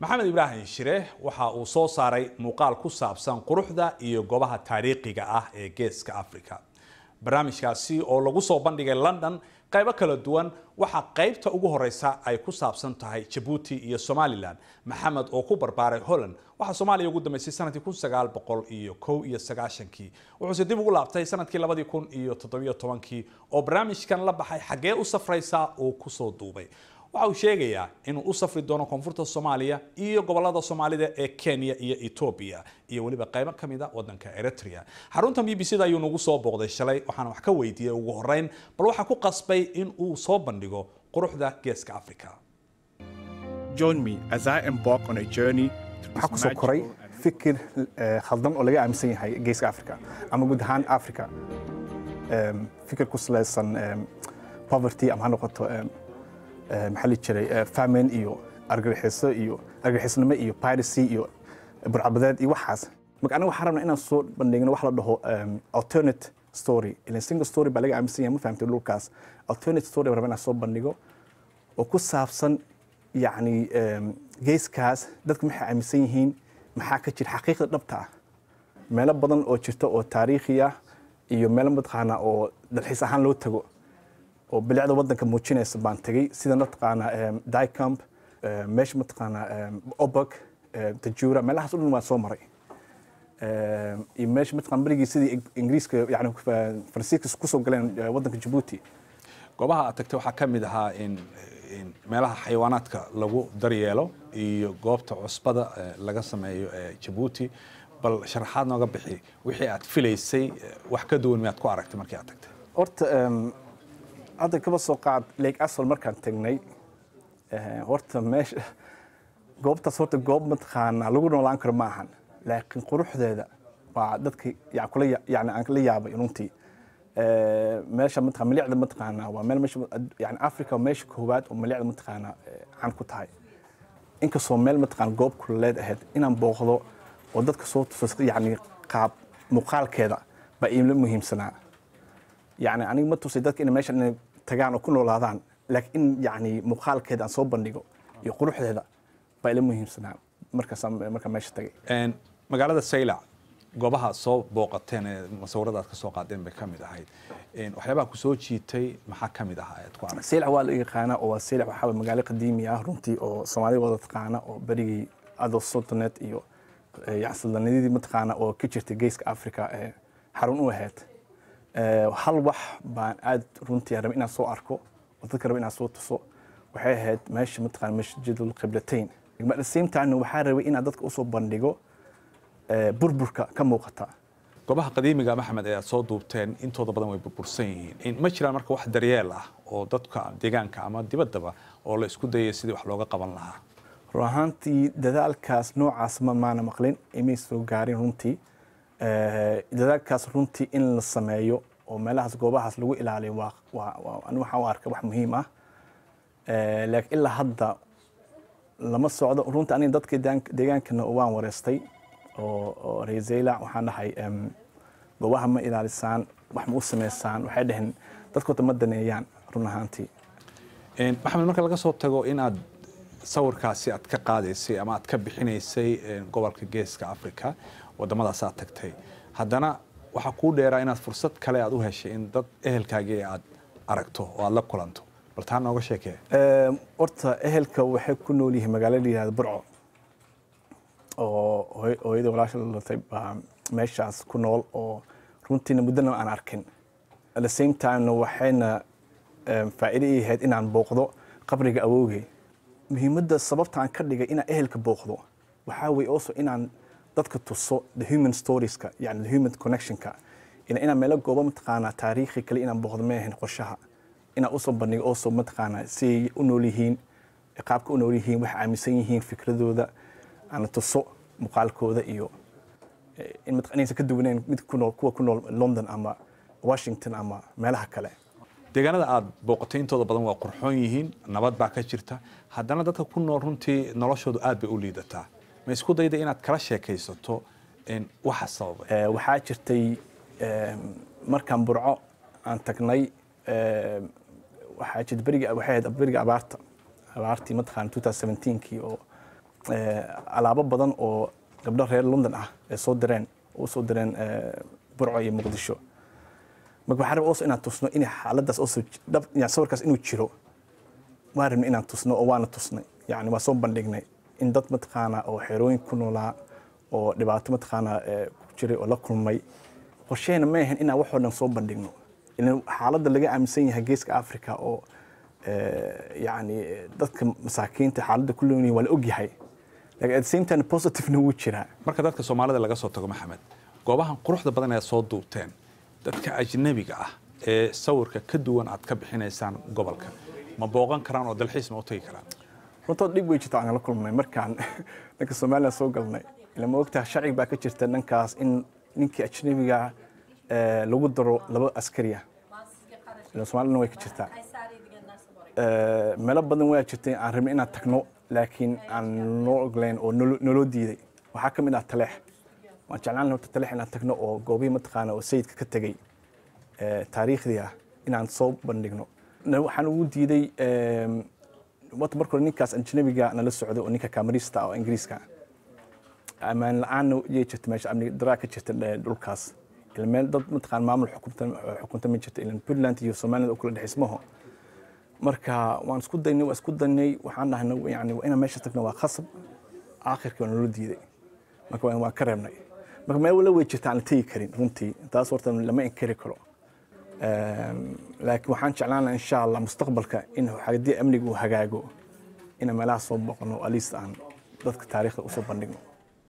maxamed ibraahim shire waxa uu soo saaray muuqaal ku saabsan quruxda iyo goobaha taariikhiga ah ee geeska africa barnaamijkaasi oo lagu soo bandhigay london qaybo kala duwan waxaa qaybta ugu horeysa ay ku saabsan tahay jabuuti iyo somalilan maxamed oo ku barbaaray holland waxaa soomaaliya ugu dambeysay sanadkii kun sagaal boqol iyo kow iyo sagaashankii wuxuuse dib ugu laabtay sanadkii labadii kun iyo toddobiyo tobankii oo barnaamijkan la baxay xaggee u safraysaa uu kusoo duubay waxa uu sheegayaa inuu u safri doono koonfurta soomaaliya iyo gobolada soomaalida ee kenya iyo etoobiya iyo weliba qaybo ka mid a wadanka eritrea xarunta b b c da ayuu nagu soo booqday shalay waxaana wax ka weydiiyey ugu horeyn bal waxaa ku qasbay in uu soo bandhigo quruxda geeska africa Join me as I embark on a journey to waxaa this kusoo koray magical and fikir eh, khaldan oo laga aaminsan yahay geeska africa ama guud ahaan africa Em, fikir ku salaysan em, poverty ama ha noqoto em, eh, maxaa la jiray eh, famine iyo argagixiso iyo argagixisnimo iyo piracy iyo burcabadeed iyo waxaas marka aniga waxaan rabnaa inaan soo bandhigno wax la dhaho em, alternate story ilan single story baa laga aaminsan yahay ma fahamtay dhulkaas alternate story baan rabaa inaan soo bandhigo oo ku saabsan yacni em, geeskaas dadku maxay aaminsan yihiin maxaa ka jira xaqiiqda dhabta ah meelo badan oo jirta oo taariikhi ah iyo meelo mataqaana oo dalxiis ahaan loo tago oo bilicda wadanka muujinaysa baan tegey sida mataqaana em, dicamp em, meesha mataqaana em, obak em, tajura meelahaas o dhan waan soo maray Em, iyo meesha mataqaana berigii sidii Ing- ingiriiska yani faransiiska kusoo galeen eh, wadanka jabuuti goobaha aad tagtay waxaa ka mid ahaa in in meelaha xayawaanaadka lagu daryeelo iyo goobta cusbada eh, laga sameeyo ee jabuuti bal sharaxaad nooga bixi wixii aad filaysay eh, wax ka duwan miyaad ku aragtay markii aad tagtay horta em, hadda kaba soo qaad lake asol markaan tagnay eh, horta meesha goobtaas horta goob mataqaana lagu noolaan karo ma ahan laakiin quruxdeeda waa dadka ya- kula ya- yani aan la yaabay runtii Eh, meesha mataqaana milicda mataqaana waa meel meesha yani africa waa meesha koowaad oo milicda mataqaana eh, caan ku tahay inkastoo meel mataqaana goob kuleed ahayd inaan booqdo oo dadka soo tuso yani qaab muuqaalkeeda baa iimla muhiimsanaa yani aniga ma tusay dadka inay meeshan inay tagaan oo ku noolaadaan laakiin in yani muuqaalkeeda aan soo bandhigo iyo quruxdeeda baa ila muhiimsanaa markaasaan markaan meesha tagay Een, magaalada saylac goobaha soo booqateen ee musawirada aad ka soo qaadeen bay ka mid ahayd Een, waxyaabaha ku soo jiitay maxaa ka mid ahaa aad ku aragtay seylac waa la yaqaana oo waa seylac waxaa waye magaalo qadiimi ah runtii oo soomaalida wada taqaana oo berigii ado sultanet iyo eh, yani suldanadii mataqaana oo ka jirtay geeska africa ee xarun u ahayd Eh, hal wax baan aad runtii rabay inaan soo arko oo dadka rabay inaan soo tuso waxay ahayd meesha mataqaana masjidul qiblatayn at the same time waxaa rabay inaan dadka usoo bandhigo eh, burburka ka muuqata goobaha qadiimiga maxamed ee aad soo duubteen intooda badan way burbursan yihiin In- ma jiraan marka wax daryeel ah oo dadka deegaanka ama dibaddaba oo la isku dayay sidii wax looga qaban lahaa run ahaantii dadaalkaas noocaas ma maana maqlin imay soo gaarin runtii Eh, dadaalkaas runtii in la sameeyo oo meelahaas goobahaas lagu ilaaliyo waa waa waa- ani waxaan u arka wax muhiim ah Eh, laakiin ilaa hadda lama socdo runtii aniga dadka deegaank- deegaankana waan wareystay oo oo reer zeylac waxaan dhahay em, goobaha ma ilaalisaan wax ma u sameysaan waxay dhaheen dadkoota ma daneeyaan run ahaantii Een, maxamed marka laga soo tago inaad sawirkaasi aad ka qaadaysay ama aad ka bixinaysay een, gobolka geeska africa wadamadaas aad tagtay haddana waxaa kuu dheeraa inaad fursad kale aad u heshay in dad ehelkaagii aad aragto oo aad la kulanto bal taa nooga sheekee Ee, horta ehelka waxay ku nool yihiin magaalo la yihahdo burco oo hooy- hooyada walaasha la dhalatay baa meeshaas ku nool oo runtiina muddana aan arkin at the same timena waxayna em, faa'iido ii ahayd inaan booqdo qabriga awowgay muhiimadda sababta aan ka dhigay inaan ehelka booqdo waxaa weye also inaan dadka tuso the human storieska yani the human connectionka ina inaan meelo goobo mataqaanaa taariikhi kale inaan booqdo ma ahayn qorshaha inaan usoo bandhigo also mataqaanaa siay u nool yihiin qaabka u nool yihiin waxay aaminsan yihiin fikradooda aan tuso muuqaalkooda iyo eh, in mataq- inaysan ka duwaneyn mid ku nool kuwa ku nool london ama washington ama meelaha kale deegaanada aad booqatay intooda badan waa qurxoon yihiin nabad baa ka jirta haddana dadka ku nool runtii noloshoodu aad bay u liidataa ma isku dayda inaad kala sheekaysato een, waxa sababay Eh, waxaa jirtay eh, markaan burco aan tagnay eh, waxaa jirta berigi waxay ahayd beriga abaarta abaartii mataqaana 2017kii oo eh, alaabo badan oo gabdho reer london ah ay soo direen oo u soo direen eh, burco iyo muqdisho marka waxaan rabaa also inaan tusno in xaaladaas also dhab yani sawirkaas inuu jiro waan rabnay inaan tusno oo waana tusnay yani waa soo bandhignay in dad mataqaana oo xerooyin ku noolaa oo dhibaato mataqaana eh, ku jiray oo la kulmay qorsheena ma ahan inaan waxoo dhan soo bandhigno ilan xaaladda laga aaminsan yahay geeska africa oo eh, yani dadka masaakiinta xaaladda ku leeyihin waa la ogyahay lakin at the same time positivena wuu jiraa marka dadka soomaalida laga soo tago maxamed goobahan quruxda badan ee soo duubteen dadka ajnabiga ah ee sawirka ka duwan aad ka bixinaysaan gobolka ma booqan karaan oo dalxiis ma u tagi karaan runtood dhib wey jirta aan la kulmay markaan dhanka somalilan soo galnay ila ma ogtaha sharci baa ka jirta dhankaas in ninkii ajnabiga eh, lagu daro laba askari ah ila somalilana way ka jirtaa Eh, meelo badan waa jirtay aan rabnay inaan tagno laakiin aan noo oglayn oo nolo- naloo diiday waxaa ka mid ah taleex waan jeclaan lahaa horta taleex inaan tagno oo goobihii mataqaana oo sayidka ka tegey eh, taariikhdii ah inaan soo bandhigno Na- waxaan ugu diiday em, wata marka hore ninkaas ajnabiga nala socday oo ninka kamarista ah oo ingiriiska ah ammaan la-aanna yay jirta meesha amni daraa ka jirta eh, dhulkaas ila meel dad mataqaan maamul xukunta xukunta ma jirta ilan puntland iyo somaliland oo kula dhexismaho marka waan isku daynay waan isku daynay waxaan dhahnay yani waa inaan meesha tagno waa khasab aakhirkii waa naloo diiday marka waan waan ka reebnay marka meel wala way jirta aan la tegi karin runtii taas horta lama inkari karo Em, laakiin waxaan jeclaan lahaa insha allah mustaqbalka in haddii amniga uu hagaago inaan meelaha soo boqno at least aan dadka taariikhda usoo bandhigno